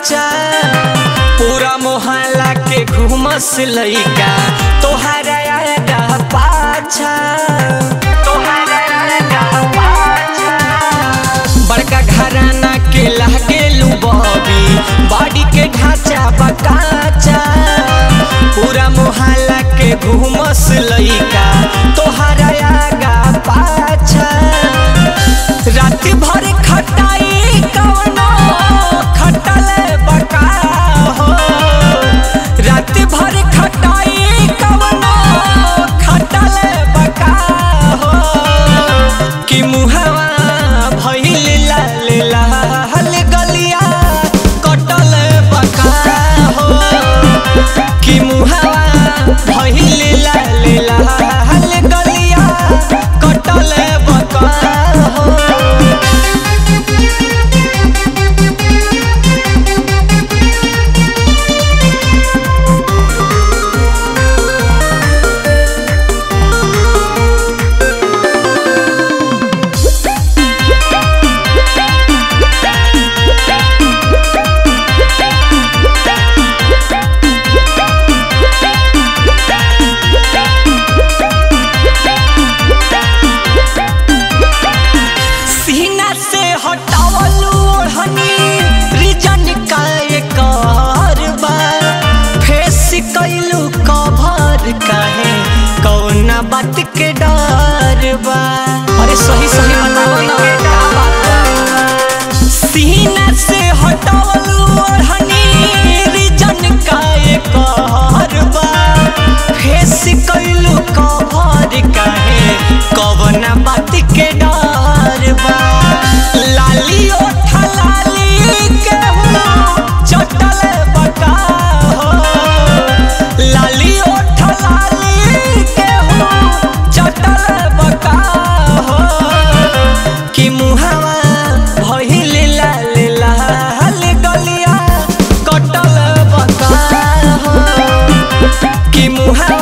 काचा पूरा मोहल्ला के घूमस लइका तोहरा आगा पाछा तोहरा आगा पाछा बड़का घराना के लागे बॉबी बॉडी के ढांचा बकाचा पूरा मोहल्ला के घूमस लइका तोहरा आगा पाछा रात भर खटाई कवनो खटल बका हो रात भर खटाई कवनो खटल बका हो कि मुहवा भइल लाल लाल गलिया कटल बका हो कि मुहवा भइल लाल लाल गलिया कटल बका हो सीना से हटावलू ओढ़नी रिजन का एक और बार फेस कैलू कभर काहे कौना बात के डर बा अरे सही सही बताओ ना सीना से हटावलू ओढ़नी रिजन का एक और बार फेस कैलू कभर काहे कौना बात के डर बा लाली ओठ लाली के हो चटल बका हो लाली ओठ लाली के हो चटल बका हो कि मुहावा भइल लाल लाल गलिया कटल बका हो कि मुहावा